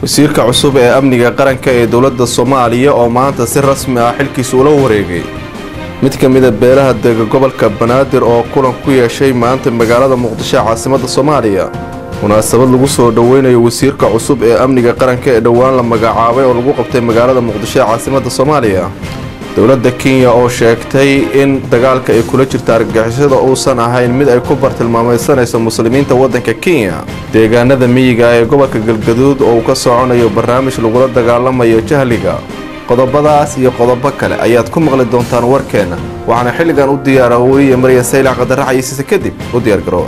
wasiirka cusub ee amniga qaranka ee dowladda soomaaliya oo maanta si rasmi ah xilkiisa ula wareegay mid ka mida beelaha dega gobolka banaadir oo kulan ku yeeshay maanta magaalada muqdisho caasimadda soomaaliya munaasabad lagu soo dhoweynayo wasiirka cusub ee amniga qaranka ee dhowaan la magacaabay oo lagu qabtay magaalada muqdisho ee caasimadda soomaaliya dowladda kenya oo sheegtay in dagaalka ay kula jirta argagixisada uusan ahayn mid ay ku bartilmaamaysanayso muslimiinta waddanka kenya deegaanada miyiga ee gobolka galgaduud oo uu ka soconayo barnaamij lagula dagaalamayo jahliga qodobadaas iyo qodobo kale ayaad ku maqli doontaan warkeenna waxaana xilligan u diyaara weliya marya saylac qadarax aysiise kadib u diyaargaroowa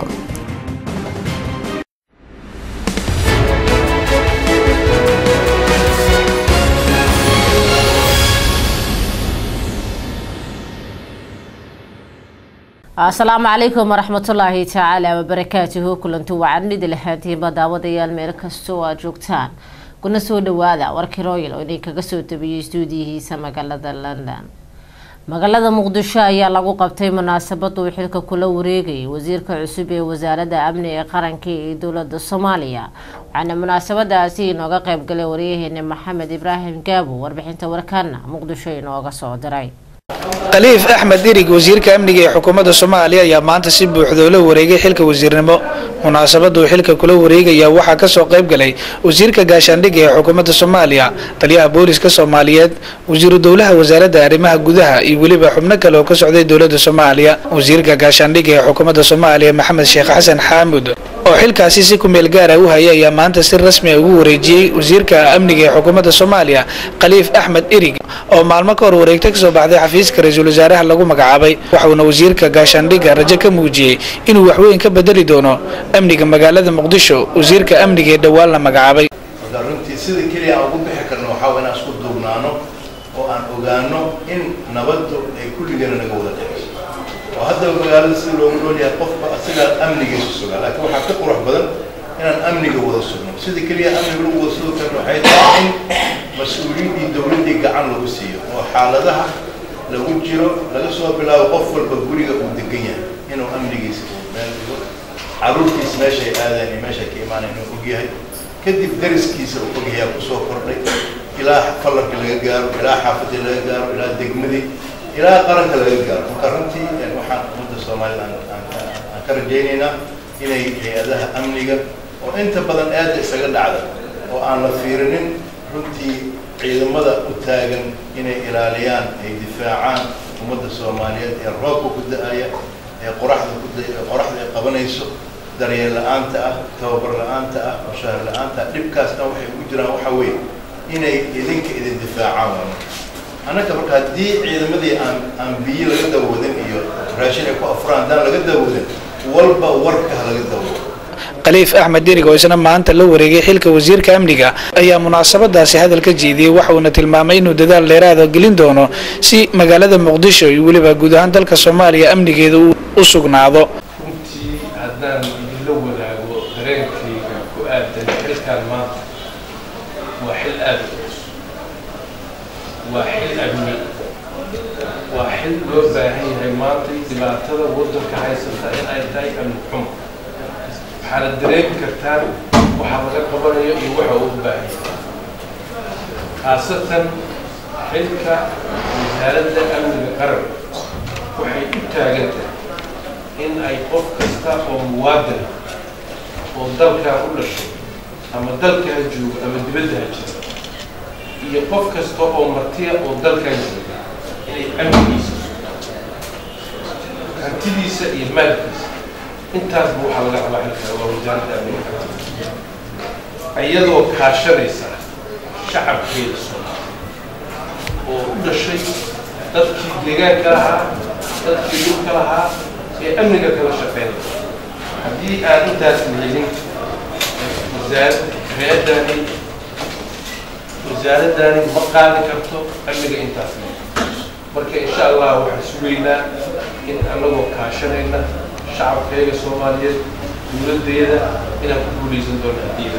asalaamu calaykum waraxmatullaahi tacaala wabarakaatuhu kulanti wacanidi lahaantiinba daawadayaal meel kastoo aad joogtaan kuna soo dhawaada warkii royal oo idinkaga soo tabiyey stuudiyihiisa magaalada london magaalada muqdisho ayaa lagu qabtay munaasabad uu xilka kula wareegayay wasiirka cusub ee wasaaradda amniga qaranka ee dowlada soomaaliya waxaana munaasabadaasi inooga qeybgalay waryaheena maxamed ibraahim gaabo warbixinta warkaana muqdisho inooga soo diray khaliif axmed dirig wasiirka amniga ee xukuumadda soomaaliya ayaa maanta si buuxda ula wareegay xilka wasiirnimo munaasabadda uu xilka kula wareegaya waxaa kasoo qayb galay wasiirka gaashaandhigga ee xukuumadda soomaaliya taliyaha booliska soomaaliyeed wasiiru dowlaha wasaaradda arrimaha gudaha iyo weliba xubno kale oo ka socday dowladda soomaaliya wasiirka gaashaandhigga ee xukuumadda soomaaliya maxamed sheekh xasan xaamud oo xilkaasi si ku meel gaara u hayay ayaa maanta si rasmi a ugu wareejiyey wasiirka amniga ee xukuumadda soomaaliya khaliif axmed irig oo maalmo ka hor wareegta kasoo baxday xafiiska ra-iisul wasaaraha lagu magacaabay waxauna wasiirka gaashaandhigga rajo ka muujiyey inuu waxweyn ka bedeli doono amniga magaalada muqdisho wasiirka amniga ee dhowaan la magacaabay marka runtii sida keliya aan ugu bixi karno waxaa waa inaan isku duubnaano oo aan ogaano in nabaddu ay kulligeena naga wada dhexayso oo haddaba magaalada sida loogu nool yahay qofba asigaa amnigiisu sugaa laakiin waxaa ka qurux badan inaan amniga wada sugno sida keliya amniga lagu wada sugi karno waxay tahay in mas-uuliyiddii dowladdii gacan lagu siiyo oo xaaladaha lagu jiro laga soo bilaabo qof walba guriga uu degan yahay inuu amnigiisa uu meel dhigo caruurtiis meeshay aadeen iyo meeshay ka imaanayn inuu ogyahay kadib dariskiisa uu ogyahay kusoo kordhay ilaa fallarka laga gaaro ilaa xaafadii laga gaaro ilaa degmadii ilaa qaranka laga gaaro marka runtii waxaan ummadda soomaalida aan ka rajaynaynaa inay hay-adaha amniga oo inta badan aada isaga dhacda oo aan la fiirinin runtii ciidamada u taagan inay ilaaliyaan ay difaacaan ummadda soomaaliyeed ee roobka ku da-aya ee qoraxda ku qoraxda ay qabanayso daryeel la-aanta ah tababar la-aanta ah mushahar la-aanta ah dhibkaasna waxay ugu jiraan waxa weeye inay idinka idin difaacaan waa annaga marka haddii ciidamadii aan aan biyo laga dawoodin iyo raashin ay ku afuraan haddaan laga dawoodin walba warka ha laga dawoodo khaliif axmed dirig oo isna maanta la wareegay xilka wasiirka amniga ayaa munaasabadaasi hadal ka jeediyey waxauna tilmaamay inuu dadaal dheeraada gelin doono si magaalada muqdisho iyo weliba guud ahaan dalka soomaaliya amnigeeda u sugnaado runtii haddaan idinla wadaago dareenkayga ku aadan xilkaan maanta waa xil aada u culus waa xil amni waa xil loo baahan yahay maanta dhibaatada waddanka haysata in ay tahay amni xumo waxaana dareemi kartaan waxa laga qabanayo iyo waxa uu u baahan yahay khaasatan xilka wasaaradda amniga qaranka waxay u taagan tahay in ay qof kasta oo muwaadin oo dalkaa u dhashay ama dalka ha joogo ama dibadda ha jiro iyo qof kasta oo martiya oo dalkan jooga inay amnigiisa hantidiisa iyo maalkiisa intaasba waxaa laga rabaa xilka waa wasaaradda amniga qaranka iyadoo kaashanaysa shacabkeeda soomaaliya oo u dhashay dadkii deegaanka lahaa dadkii dhulka lahaa ee amniga kala shaqeynaya haddii aan intaas helin wasaarad hay-addani wasaaraddaani ma qaadi karto amniga intaas marka insha allah waxaan sugaynaa in annagoo kaashanayna shacabkayga soomaaliyeed dowladdeeda inaan ku guulaysan doono hadiida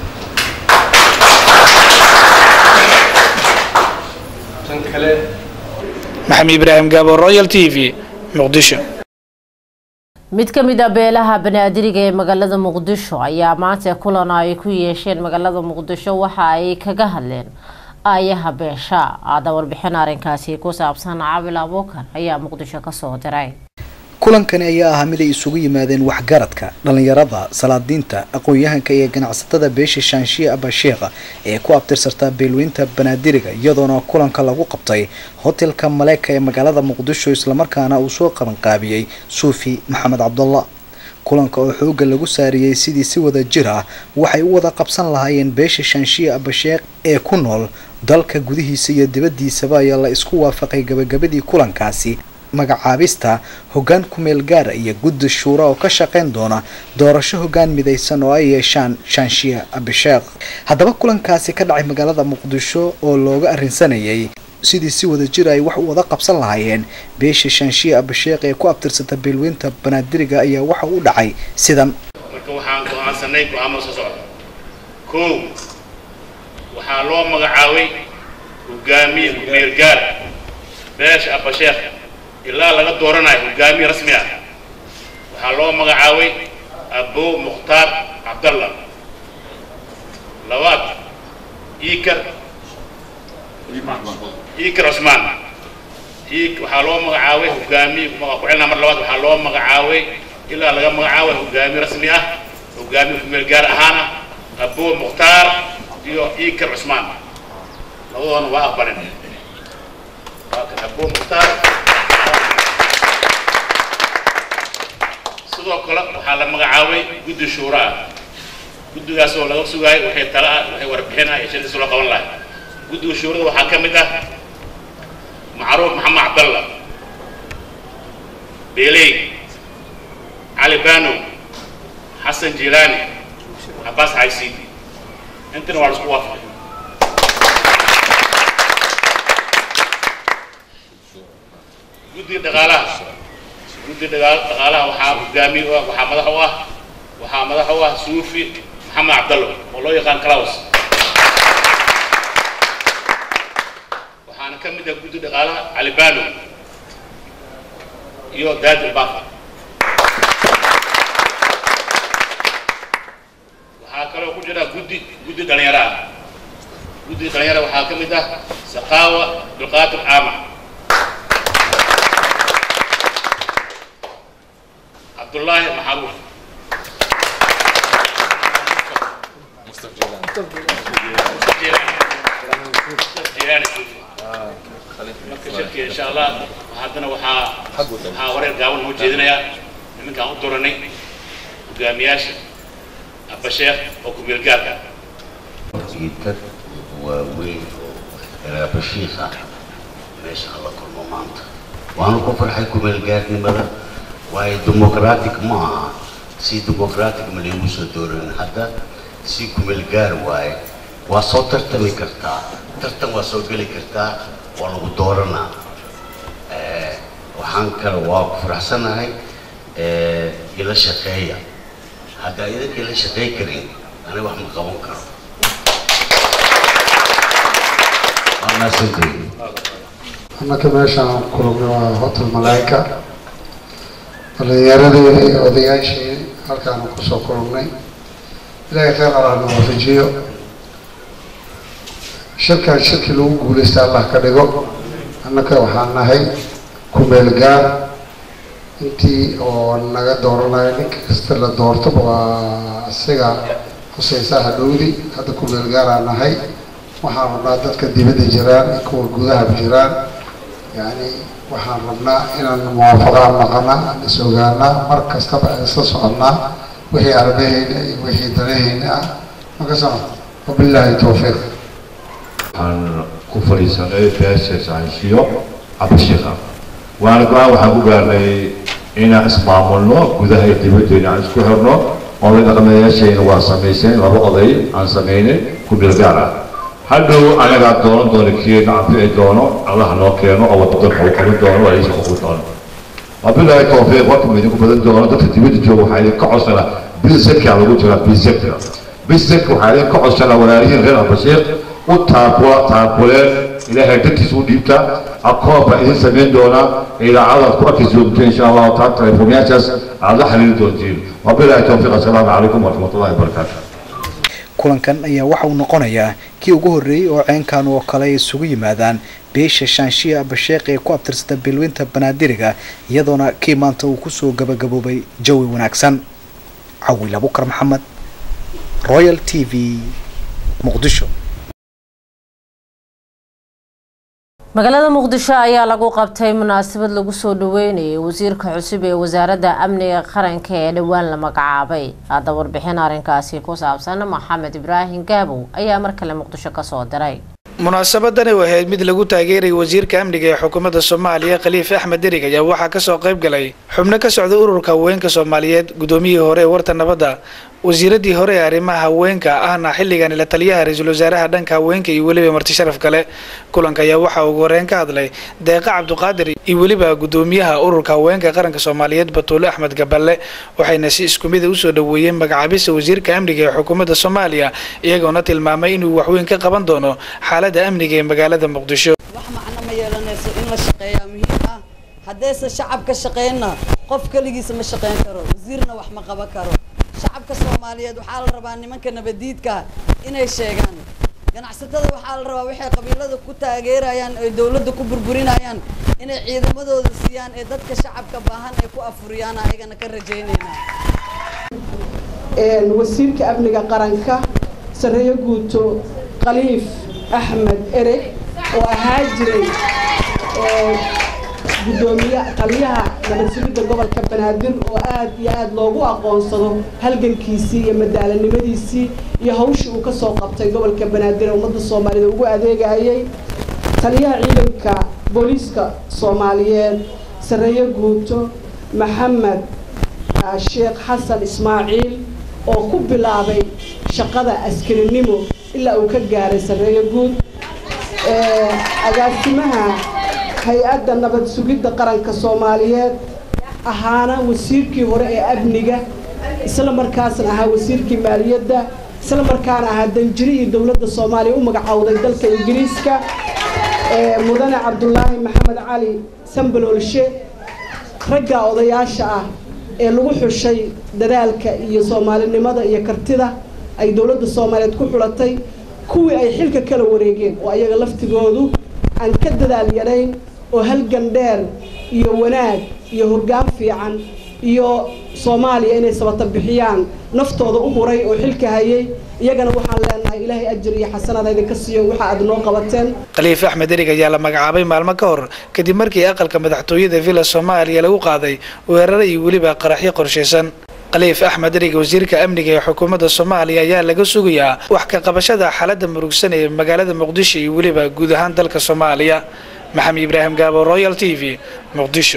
tan kale maxamed ibraahim gaabo royal t v muqdisho mid ka mid a beelaha banaadiriga ee magaalada muqdisho ayaa maanta kulan ay ku yeesheen magaalada muqdisho waxa ay kaga hadleen aayaha beesha aada warbixin arrinkaasi ku saabsan cabil abuukan ayaa muqdisho kasoo diray kulankani ayaa ahaa mid ay isugu yimaadeen waxgaradka dhallinyarada salaadiinta aqoon-yahanka iyo ganacsatada beesha shaanshiya abasheekha ee ku abtirsartaa beelweynta banaadiriga iyadoona kulanka lagu qabtay hotelka maleeka ee magaalada muqdisho islamarkaana uu soo qabanqaabiyey suufi maxamed cabdullah kulanka oo xooga lagu saariyey sidii si wada jir ah waxay u wada qabsan lahaayeen beesha shaanshiya abasheekh ee ku nool dalka gudihiisa iyo dibaddiisaba ayaa la isku waafaqay gabagabadii kulankaasi magacaabista hoggaan kumeel gaara iyo guddi shuura oo ka shaqeyn doona doorasho hoggaan midaysan oo ay yeeshaan shaanshiya abisheekh haddaba kulankaasi ka dhacay magaalada muqdisho oo looga arrinsanayay sidii si wada jir ay wax u wada qabsan lahaayeen beesha shaanshiya abisheekh ee ku abtirsata beelweynta banaadiriga ayaa waxa u dhacay sidan marka waxaan go-aansanay go-aamo soo socda kow waxaa loo magacaabay hogaamiye kumeel gaar beesha abasheekh ilaa laga dooranayo hogaamiye rasmi ah waxaa loo magacaabay abow mukhtaar cabdalla labaad iikar iikar cusmaan ik waxaa loo magacaabay hogaamiye ku celnaa mar labaad waxaa loo magacaabay ilaa laga magacaabay hogaamiye rasmi ah hogaamiye kumeel gaar ahaana abow mukhtaar iyo iikar cusmaan labadoona waa aqbalin waa kan abow mukhtaar sidoo kale waxaa la magacaabay guddi shuura ah guddigaas oo laga sugaayo waxay tala ah waxay warbixin ah iyo shirkiisa loo qaban lahay guddiga shuurada waxaa ka mid ah macruuf maxamed cabdalla beeley cali bano xasan jilaani cabaas xaysiidi intana waa la isku waafaqay guddiga dhaqaalaha guddi dhaqaalaha waxaa hogaamiye u ah waxaa madax u ah waxaa madax u ah suufi maxamed cabdallo oo loo yaqaan claus waxaana ka mid ah guddi dhaqaalaha calibano iyo daadil bafa waxaa kaloo ku jira guddi guddi dhalinyaro ah guddi dhalinyaro waxaa ka mid ah saqaawa dulqaadir caama cabdullaahi maxaruuf marka shirki insha allah haddana waxaa waxaa wareer gaaban noo jeedinayaa nimankaan u doranay hogaamiyaasha abasheekh oo kumeel gaarka jiidka waa weyn oo ereabashiikh ah meesha alla kulmo maanta waanu ku farxay kumeel gaarnimada waayo dimuqraatic ma aha si dimuqraatic ma laygu soo dooran hadda si kumeel gaar waaye waa soo tartami kartaa tartan waa soo geli kartaa waa lagu dooranaa waxaan kale waa ku faraxsanahay ila shaqeeya hadda idinka ila shaqey karin aniga wax ma qaban karo waa maasantahay annaka meeshaan kulugna waa hotel malaayika dhalinyaradii iyo odayaashii halkaanu kusoo kulugnay ilaahay khayr alaana waafajiyo shirkan shirkii lagu guulaysta allah ka dhigo annaka waxaan nahay kumeel gaar intii oo naga dooranayo ninka kasta la doortaba waa isaga huseysaa hadhowdi hadda kumeel gaaraan nahay waxaan rabnaa dadka dibadda jiraan kuwa gudahaba jiraan yacni waxaan rabnaa inaan muwaafaqaan naqana aan is ogaanaa mar kastaba aan isla soconnaa wixii arbahayna iyo wixii danahayna ah makasama wabilaahi towfiiq waxaan ku fadhiisanay beesha saanshiyo cabashiikh ah waana go-aan waxaan ku gaarnay inaan ismaamulno gudaha iyo dibaddeena aan isku xirno oday dhaqameeyaashayna waa samayseen laba oday aan samaynay ku bilgaar ah hadhow anagaa doonan doono kii nacafici doono allaha noo keeno oo wadadan xukumin doono waa iisa xukumin doono wabilaahi towfiiq warkama idinku badan doono dadka dibadda jooga waxaa idinka codsanaa bilseka lagu jiraa bilseka bilseka waxaa idinka codsanaa walaalihiin reer abashiiq u taakula taakuleen ilaahay dartiisa u dhiibta akoon baa idin samayn doonaa idaacadaad ku arki joogto insha allahu taala telefoonyaashaas aad la xiriiri doontiin wabilaahi towfiiq assalaamu calaykum waraxmatullahi wabarakaatu kulankan ayaa waxa uu noqonayaa kii ugu horreeyey oo ceenkan oo kale ay isugu yimaadaan beesha shaanshiya abasheekh ee ku abtirsata beelweynta banaadiriga iyadoona kii maanta uu kusoo gabagaboobay jawi wanaagsan cawil abukar maxamed royal t v muqdisho magaalada muqdisho ayaa lagu qabtay munaasabad lagu soo dhaweynayay wasiirka cusub ee wasaaradda amniga qaranka ee dhowaan la magacaabay hadda warbixin arrinkaasi ku saabsan maxamed ibraahim gaabow ayaa mar kale muqdisho kasoo diray munaasabadani ahayd mid lagu taageerayay wasiirka amniga ee xukuumadda soomaaliya khaliif axmed derig ayaa waxaa kasoo qayb galay xubno ka socda ururka haweenka soomaaliyeed gudoomiyihii hore ee warta nabadda wasiiradii hore ee arrimaha haweenka ahna xilligan la taliyaha ra-iisul wasaaraha dhanka haweenka iyo weliba marti sharaf kale kulanka ayaa waxaa ugu horeyn ka hadlay deeqa cabduqaadir iyo weliba gudoomiyaha ururka haweenka qaranka soomaaliyeed batuule axmed gaballe waxayna si isku mida usoo dhaweeyeen magacaabista wasiirka amniga ee xukuumadda soomaaliya iyagoona tilmaamay inuu waxweyn ka qaban doono xaaladda amniga ee magaalada muqdisho wax macno ma yeelanayso in la shaqeeyaa muhiim ah haddayse shacab ka shaqeynna qof keligiisa ma shaqeyn karo wasiirna wax ma qaban karo shacabka soomaaliyeed waxaa la rabaa nimanka nabadiidka inay sheegaan ganacsatada waxaa la rabaa waxay qabiilada ku taageerayaan ay dowladda ku burburinayaan inay ciidamadooda siiyaan ee dadka shacabka baahan ay ku afuriyaan ayagana ka rajaynaynaa wasiirka amniga qaranka sareeyo guuto khaliif axmed ereg oo ahaa jiray gudoomiye taliyaha nabadsugidda gobolka banaadir oo aad iyo aad loogu aqoonsado halgankiisii iyo madaalanimadiisii iyo hawshii uu kasoo qabtay gobolka banaadir ee ummadda soomaaliyed ugu adeegayay taliyaha ciidanka booliiska soomaaliyeed sareeyo guuto maxamed sheekh xasan ismaaciil oo ku bilaabay shaqada askarinimo ilaa uu ka gaaray sareeyo guud agaasimaha hay-adda nabad sugidda qaranka soomaaliyeed ahaana wasiirkii hore ee amniga isla markaasna ahaa wasiirkii maaliyadda isla markaana ahaa danjirihii dowladda soomaaliya u magacowday dalka ingiriiska mudane cabdulaahi maxamed cali sambaloolshe ragga odayaasha ah ee lagu xushay dadaalka iyo soomaalinimada iyo kartida ay dowladda soomaaliyeed ku xulatay kuwii ay xilka kala wareegeen oo ayaga laftigoodu aan ka dadaal yarayn oo halgan dheer iyo wanaag iyo hoggaan fiican iyo soomaaliya inay sabata bixiyaan naftooda u huray oo xilka hayay iyagana waxaan leenahay ilaahay ajir iyo xasanada idinka siiyo waxa aad noo qabateen khaliif axmed erig ayaa la magacaabay maalmo ka hor kadib markii aqalka madaxtooyada villa soomaaliya lagu qaaday weeraro iyo weliba qaraxyo qorshaysan khaliif axmed erig wasiirka amniga ee xukuumadda soomaaliya ayaa laga sugayaa wax ka qabashada xaaladda murugsan ee magaalada muqdisho iyo weliba guud ahaan dalka soomaaliya maxamed ibraahim gaabo royal t v muqdisho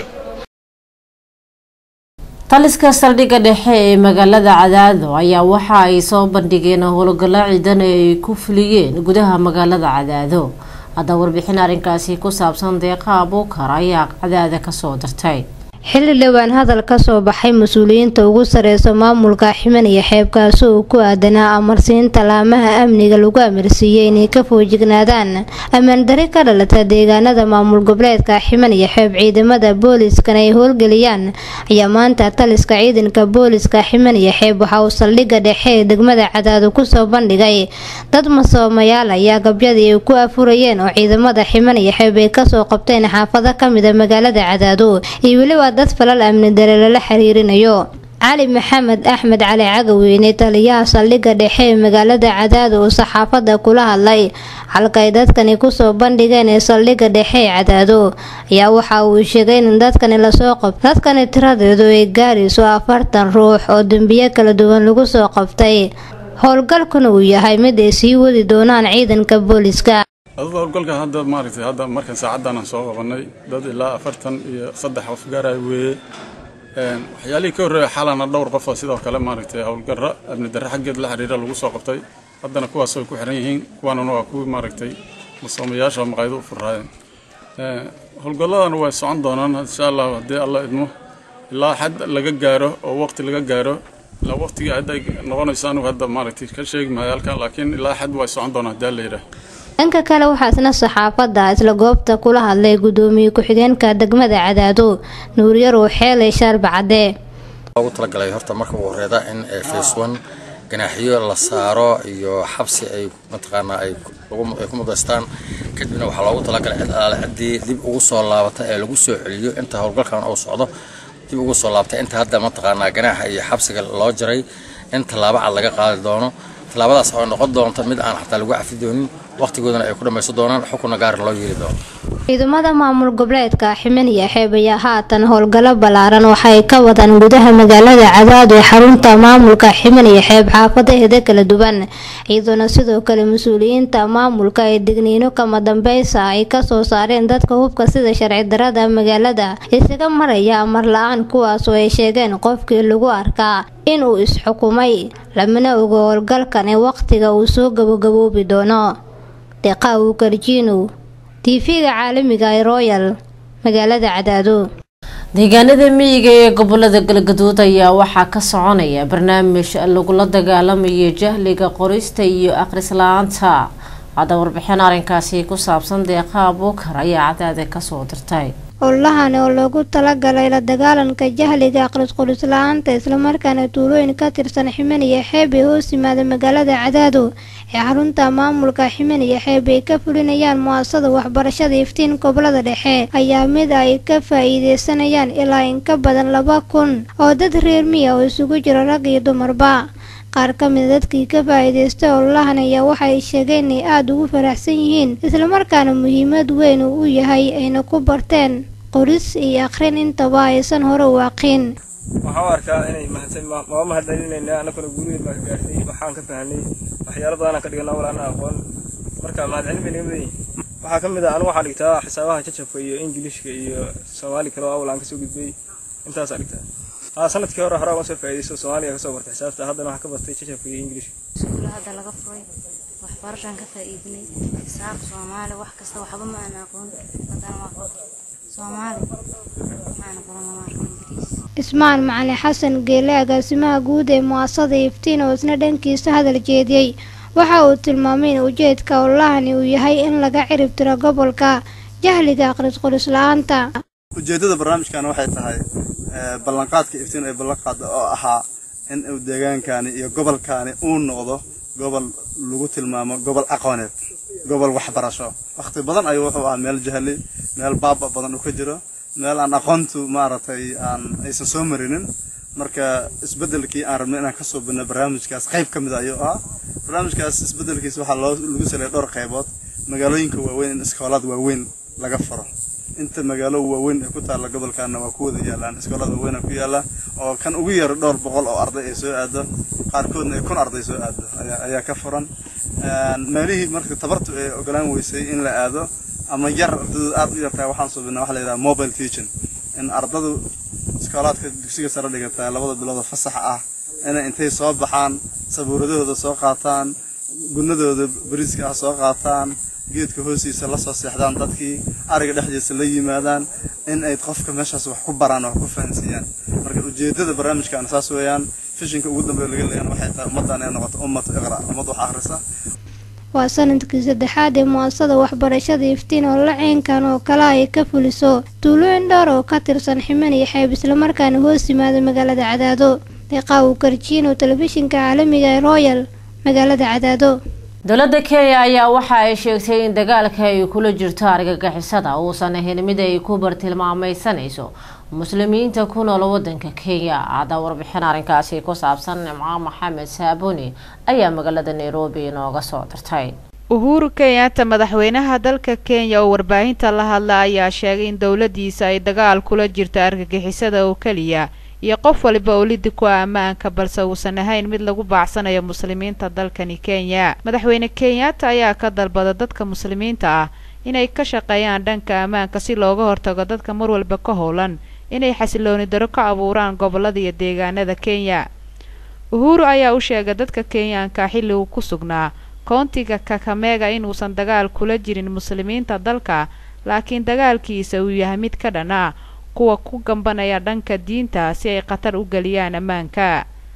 taliska saldhigga dhexe ee magaalada cadaado ayaa waxa ay soo bandhigeen howlgallo ciidan ee ay ku fuliyeen gudaha magaalada cadaado hadda warbixin arrinkaasi ku saabsan deeqa abuukar ayaa cadaada kasoo dirtay xilli dhowaan hadal ka soo baxay mas-uuliyiinta ugu sareysa maamulka ximan iyo xeebkaasi uu ku aadanaa amarsiinta laamaha amniga lagu amarsiiyey inay ka foojignaadaan ammaandari ka dhalata deegaanada maamul goboleedka ximan iyo xeeb ciidamada booliiskan ay howlgeliyaan ayaa maanta taliska ciidanka booliiska ximan iyo xeeb waxa uu saldhigga dhexe ee degmada cadaado kusoo bandhigay dad masoomayaal ayaa gabyadii ay ku afurayeen oo ciidamada ximan iyo xeeb ay kasoo qabteen xaafado kamida magaalada cadaado iyo weliba dad falal amni dare lala xiriirinayo cali maxamed axmed cali cagaweyne taliyaha saldhigga dhexe ee magaalada cadaado oo saxaafadda kula hadlay halka ay dadkani kusoo bandhigeen ee saldhigga dhexe ee cadaado ayaa waxa uu sheegay in dadkani lasoo qabto dadkani tiradeedu ay gaarayso afartan ruux oo dembiyo kala duwan lagu soo qabtay howlgalkuna uu yahay mid ay sii wadi doonaan ciidanka booliska adugu howlgalkan hadda maaragtay hadda markan saacaddan aan soo qabanay dad ilaa afartan iyo saddex qof gaaraya weeye waxyaalihii ka horreeya xalana dhowr qof oo sidoo kale maaragtay howlgarra amni darre xaggeed la xiriira lagu soo qabtay haddana kuwaas way ku xiran yihiin kuwaanuna waa kuwii maaragtay masoomayaasha oo maqaayado u furraayeen howlgalladana way socon doonaan insha allah haddii alla idmo ilaa xad laga gaaro oo waqti laga gaaro ilaa waqtigii hadda ay noqonayso anigu hadda maaragtay ka sheegi maayo halkan laakiin ilaa xad way socon doonaan haddii alla yidhaah dhanka kale waxaa isna saxaafadda isla goobta kula hadlay gudoomiye ku-xigeenka degmada cadaado nuuryarow xeelay shaarba cadde loogu talagalay horta marka ugu horeeda in face one ganaaxiyo la saaro iyo xabsi ay mataqaanaa ay ay ku mudaystaan kadibna waxaa loogu talagalay cid alaale ciddii dib ugu soo laabata ee lagu soo celiyo inta howlgalkan uu socdo dib ugu soo laabta inta hadda mataqaanaa ganaaxa iyo xabsiga loo jaray in tallaabo cad laga qaadi doono tallaabadaas oo noqon doonta mid aan xataa lagu cafi doonin waqtigoodana ay ku dhammaysan doonaan xukunna gaara loo yeeli doono ciidamada maamul goboleedka ximen iyo xeeb ayaa haatan howlgallo ballaaran waxay ka wadaan gudaha magaalada cadaad ee xarunta maamulka ximen iyo xeeb xaafadaheeda kala duwan ciidana sidoo kale mas-uuliyiinta maamulka ee degniino kama dambeysa ay kasoo saareen dadka hubka sida sharci darada magaalada isaga maraya amar la-aan kuwaas oo ay sheegeen qofkii lagu arkaa inuu is-xukumay lamana ogo howlgalkan ee waqtiga uu soo gabagaboobi doono deqaawu karjiinow tv-ga caalamiga ee royal magaalada cadaado deegaanada miyiga ee gobolada galgaduud ayaa waxaa ka soconaya barnaamij lagula dagaalamayo jahliga qorista iyo akhris la-aanta hadda warbixin arrinkaasi ku saabsan deeqa abuukar ayaa cadaada kasoo dirtay howlahan oo loogu talagalay la dagaalanka jahliga aqris qoris la-aanta islamarkaana tuulooyin ka tirsan ximen iyo xeeb ee hoos yimaada magaalada cadaado ee xarunta maamulka ximen iyo xeeb ay ka fulinayaan mu-asasada waxbarashada iftiin gobolada dhexe ayaa mid ay ka faa-iideysanayaan ilaa in ka badan laba kun oo dad reer miya oo isugu jira rag iyo dumarba qaar ka mida dadkii ka faa-iideystay howlahan ayaa waxay sheegeen inay aada ugu faraxsan yihiin islamarkaana muhiimad weyn uu u yahay ayna ku barteen qoris iyo akhrin intaba aysan hore u aqin waxaan u arkaa inay mahadsan waa mahadcelinayna anaguna guurigeed baan ka gaartay waxaan ka fahnay waxyaalo badanaan ka dhiganaa walaana aqoon marka mahadcelin bay naga mudan yihin waxaa ka mid ah anigu waxaan dhigtaa xisaabaha jajabka iyo ingilishka iyo soomaali kale oo awlaan kasoo gudbay intaasaa dhigtaa haa sanadkii hore hore waan soo faa'iidaysto soomaaliga kasoo bartay xisaabta haddana waxaan ka bartay jajabka iyo ingilishka iskuulla hadda laga furay waxbarashaan ka faa'iidinay xisaab soomaali wax kasta waxba ma aan aqoon haddana waa soomaali maxaana baran lama arko ingiriis ismaan macalin xasan geele agaasimaha guud ee mu-asasada iftiin oo isna dhankiisa hadal jeediyey waxa uu tilmaamay in ujeedka howlahani uu yahay in laga cirib tiro gobolka jahliga aqris qoris la-aanta ujeeddada barnaamijkan waxay tahay ballanqaadka iftiin ee ballanqaada oo ahaa in uu deegaankani iyo gobolkani uu noqdo gobol lagu tilmaamo gobol aqooneed gobol waxbarasho wakhti badan ayuu wuxuu ahaa meel jahli meel baaba badan uu ka jiro meel aan aqoontu maaragtay aan aysan soo marinin marka isbeddelkii aan rabnay inaan kasoo bino barnaamijkaas qayb ka mid ayuu ahaa barnaamijkaas isbeddelkiisa waxaa loo lagu saleeyay dhowr qaybood magaalooyinka waaweyn in iskoolaad waaweyn laga furo inta magaalo waaweyn ee ku taalla gobolkaana waa ku wada yaalaan iskoolada waaweyn ku yaalla oo kan ugu yar dhowr boqol oo arday ay soo aado qaarkoodna ay kun arday soo aado ayaa ka furan meelihii marka tabartu ay ogolaan weysay in la aado ama yar ardaydu aad u yartaa waxaan suubinaa waxa la yidhaha mobile teaching in ardadu iskoolaadka dugsiga sare dhigataa labada bilood oo fasaxa ah inay intay soo baxaan sabuuradahooda soo qaataan gudnadooda bariiska ah soo qaataan geedka hoostiisa la soo seexdaan dadkii ariga dhexdiisa la yimaadaan in ay qofka meeshaas wax ku baraan oo wax ku fahansiiyaan marka ujeedada barnaamijkan saas weeyaan fishinka ugu dambeeya laga leeyahay waxay tahay ummaddan inay noqoto ummad iqra ummad wax akhrisa waa sanadkii saddexaad ee mu-asasada waxbarashada iftiin oo la ceenkan oo kale ay ka fuliso tuulooyin dhowr oo ka tirsan ximen iyo xeeb islamarkaana hoos yimaada magaalada cadaado deeqaawu karjiin oo telefishinka caalamiga ee royal magaalada cadaado dowladda kenya ayaa waxa ay sheegtay in dagaalka ay kula jirto argagixisada uusan ahayn mid ay ku bartilmaameysanayso muslimiinta ku nool wadanka kenya hadda warbixin arrinkaasi ku saabsan nimco maxamed saabuni ayaa magaalada nairobi inooga soo dirtay uhuru kenyatta madaxweynaha dalka kenya oo warbaahinta la hadla ayaa sheegay in dowladiisa ay dagaal kula jirto argagixisada oo keliya iyo qof waliba oo lidi ku ah ammaanka balse uusan ahayn mid lagu baacsanayo muslimiinta dalkani kenya madaxweyne kenyatta ayaa ka dalbada dadka muslimiinta ah inay ka shaqeeyaan dhanka ammaanka si looga hortago dadka mar walba ka howlan inay xasilooni daro ka abuuraan gobolada iyo deegaanada kenya uhuru ayaa u sheegay dadka kenyaanka xilli uu ku sugnaa koontiga kakamega inuusan dagaal kula jirin muslimiinta dalka laakiin dagaalkiisa uu yahay mid ka dhan ah kuwa ku gambanaya dhanka diinta si ay khatar u geliyaan ammaanka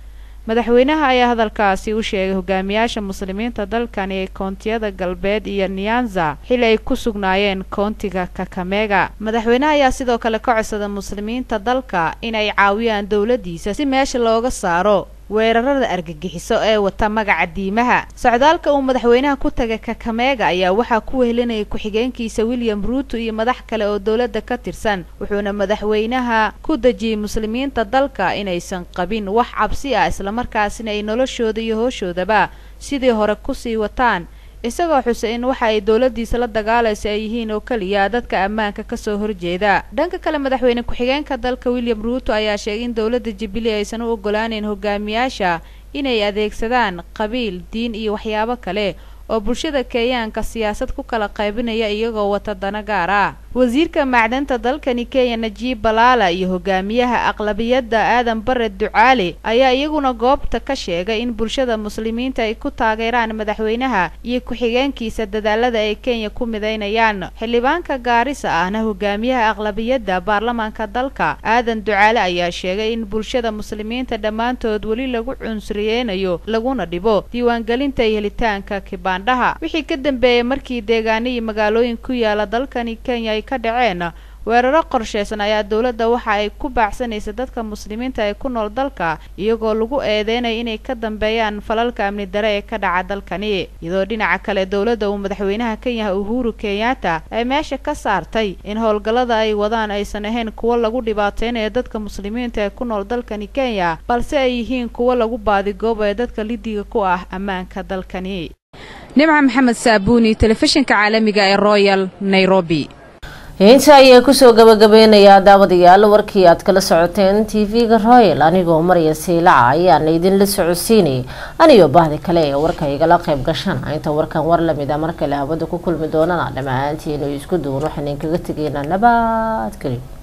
madaxweynaha ayaa hadalkaasi u sheegay hogaamiyaasha muslimiinta dalkani ee koontiyada galbeed iyo nyanza xili ay ku sugnaayeen koontiga kakamega madaxweynaha ayaa sidoo kale ka codsaday muslimiinta dalka in ay caawiyaan dowladiisa si meesha looga saaro weerarada argagixiso ee wata magaca diimaha socdaalka uu madaxweynaha ku tagay kakamega ayaa waxaa ku wehelinayay ku-xigeenkiisa william ruuto iyo madax kale oo dowladda ka tirsan wuxuuna madaxweynaha ku dejiyey muslimiinta dalka inaysan qabin wax cabsi ah islamarkaasina ay noloshooda iyo hooshoodaba sidii hore kusii wataan isagoo xusay in waxa ay dowladiisa la dagaalaysa ay yihiin oo keliya dadka ammaanka kasoo horjeeda dhanka kale madaxweyne ku-xigeenka dalka william ruuto ayaa sheegay in dowladda jubilee aysan u ogolaaneyn hogaamiyaasha inay adeegsadaan qabiil diin iyo waxyaabo kale oo bulshada kenyaanka siyaasad ku kala qaybinaya iyagoo wata dana gaar ah wasiirka macdanta dalkani kenya najiib balaala iyo hogaamiyaha aqlabiyadda aadan bare ducaale ayaa iyaguna goobta ka sheegay in bulshada muslimiinta ay ku taageeraan madaxweynaha iyo ku-xigeenkiisa dadaalada ay kenya ku midaynayaan xildhibaanka gaarisa ahna hogaamiyaha aqlabiyadda baarlamaanka dalka aadan ducaale ayaa sheegay in bulshada muslimiinta dhammaantood weli lagu cunsuriyeynayo laguna dhibo diiwaangelinta iyo helitaanka kibaandhaha wixii ka dambeeyey markii deegaano iyo magaalooyin ku yaala dalkani kenya ay ka dhaceen weeraro qorsheysan ayaa dowladda waxa ay ku baacsanaysa dadka muslimiinta ee ku nool dalka iyagoo lagu eedeynaya inay ka dambeeyaan falalka amni dare ee ka dhaca dalkani iyadoo dhinaca kale dowladda uu madaxweynaha kenyaha uhuru kenyatta ay meesha ka saartay in howlgallada ay wadaan aysan ahayn kuwo lagu dhibaateynayo dadka muslimiinta ee ku nool dalkani kenya balse ay yihiin kuwo lagu baadigoobo ee dadka lidiga ku ah ammaanka dalkani nimca maxamed saabuuni telefishinka caalamiga ee royal nairobi inta ayaa kusoo gabagabeynayaa daawadayaal warkii aad kala socoteen tv-ga royal anigoo marya siilaca ayaana idinla socodsiinayay aniyo bahdi kale ee warka igala qayb gashana inta warkan war lamid a markale hawada ku kulmi doonana dhammaantiinu isku duwan waxaan idinkaga tegaynaa nabadgelyo